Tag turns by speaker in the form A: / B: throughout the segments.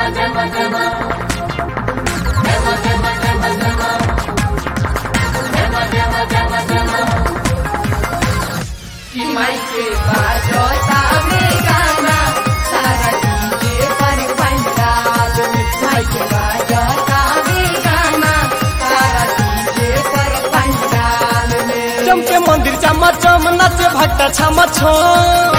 A: कि माइके बाजता में गाना सारा डीजे पर पंडाल में माइके बाजता में गाना सारा डीजे पर पंडाल में
B: चमके मंदिर चमा चम नाचे भट्टा छमा छम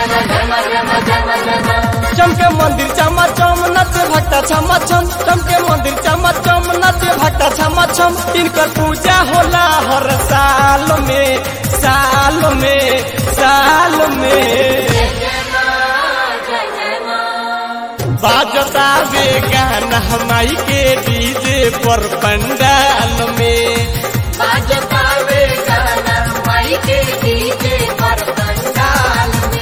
B: चमके मंदिर चमा चम नाचे भट्टा छमा छम चमके मंदिर चमा चम नाचे भट्टा छमा छम इनकर पूजा होला हर साल में साल में साल में बाजता वे गाना हमाई के डीजे पर पंडाल में
A: बाजता वे गाना माइके डीजे पर पंडाल में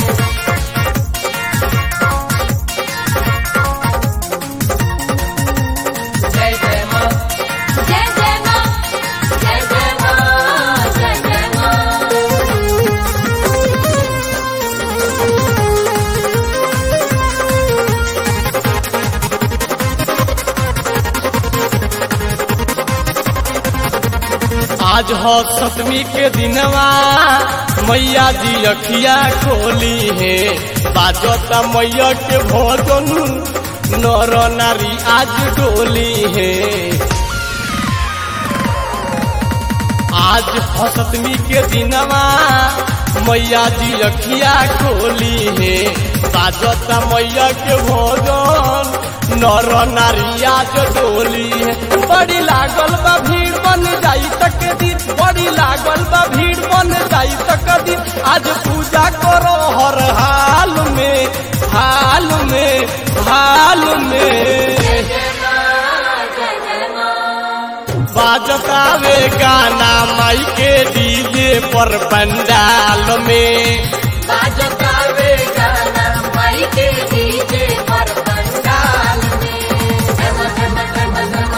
A: जय जय माँ
C: जय जय माँ जय जय माँ जय जय माँ
B: आज हो सतमी के दिनवा मैया जी अखिया खोली है बाजता मैया के भोजन नर नारी आज डोली है आज हो सतमी के दिनवा मैया जी अखिया खोली है बाजता मैया के भोजन नर नारी आज डोली है बड़ी लागल बा भीड़ बन जाई तक दिन बड़ी लागल बा भीड़ बन जाई तक दिन आज पूजा करो हर हाल में हाल में हाल में बाजता वे गाना माई के डीजे पर पंडाल में
A: बाजता वे गाना माइके डीजे पर पंडाल में जम जम जम जम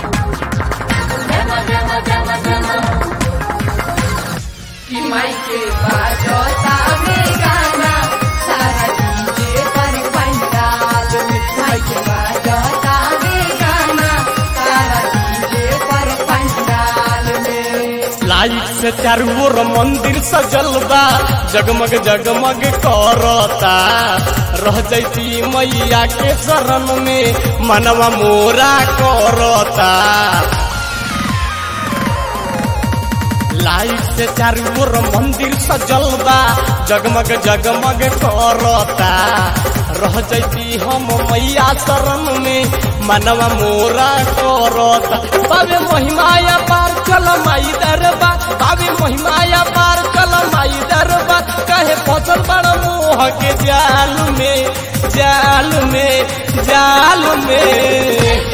A: जम जम जम जम कि माइके बाजता वे गाना सारा डीजे पर पंडाल में माइके बाजता वे गाना सारा डीजे पर पंडाल में
B: लाइट से चारू ओर मंदिर सजल बा जगमग जगमग करता रह जैती मैया के शरण में मनवा मोरा करता लाइट से चारू ओर मंदिर सजल बा जगमग जगमग करता रह जैती हम मैया शरण में मनवा मोरा करता बाबे महिमाया पार चल माई दरबा बाबे महिमाया पार चल माई दरबा कहे फसल बड़ मोह के जाल में जाल में जाल में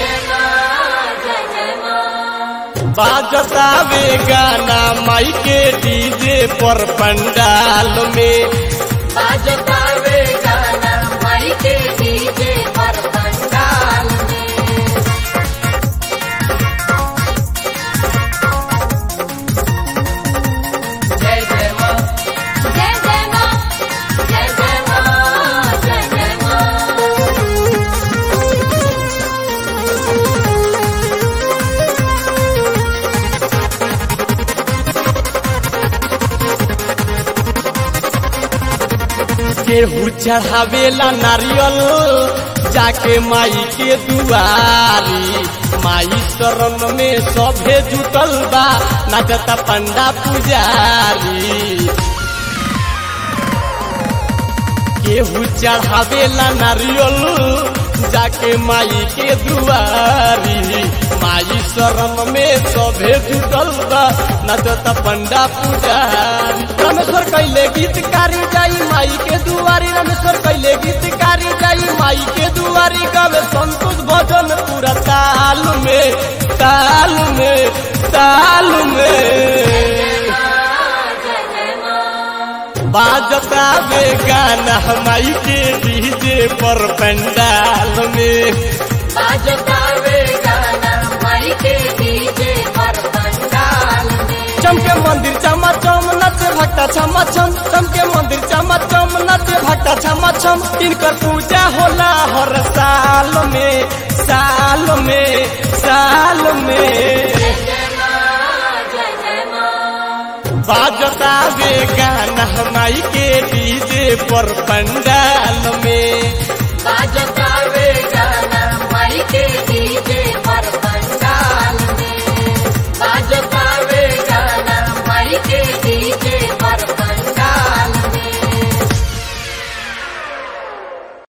B: बाजता वे गाना माई के डीजे पर पंडाल में
A: बाजता वे गाना माइके डीजे पर पंडाल में जय जय माँ
C: जय जय माँ जय जय माँ जय जय माँ
B: केहू चढ़ावेला नारियल जाके माई के दुआरी माई शरण में सभे जुटल बा नाचता पंडा पुजारी केहू चढ़ावेला नारियल जाके माई के दुआरी माई शरण में सभे जुटल बा नचता पंडा पुजारी रमेश्वर कैले गीतकारी जाई माई के दुआरी रमेश्वर कैले गीतकारी जाई माई के दुआरी गावे संतोष भजन पूरा ताल में ताल में ताल में बाजता वे गाना माई के डीजे पर पंडाल में
A: बाजता वे गाना माइके डीजे पर पंडाल में
B: चमके मंदिर चमा चम नचे भक्ता छमा छम चमके मंदिर चमा चम नचे भक्ता छमा छम इनकर पूजा होला हर साल साल में साल में साल में
C: जय जय माँ जय जय माँ
B: बाजता वे गाना माई के डीजे पर पंडाल में
C: बाजो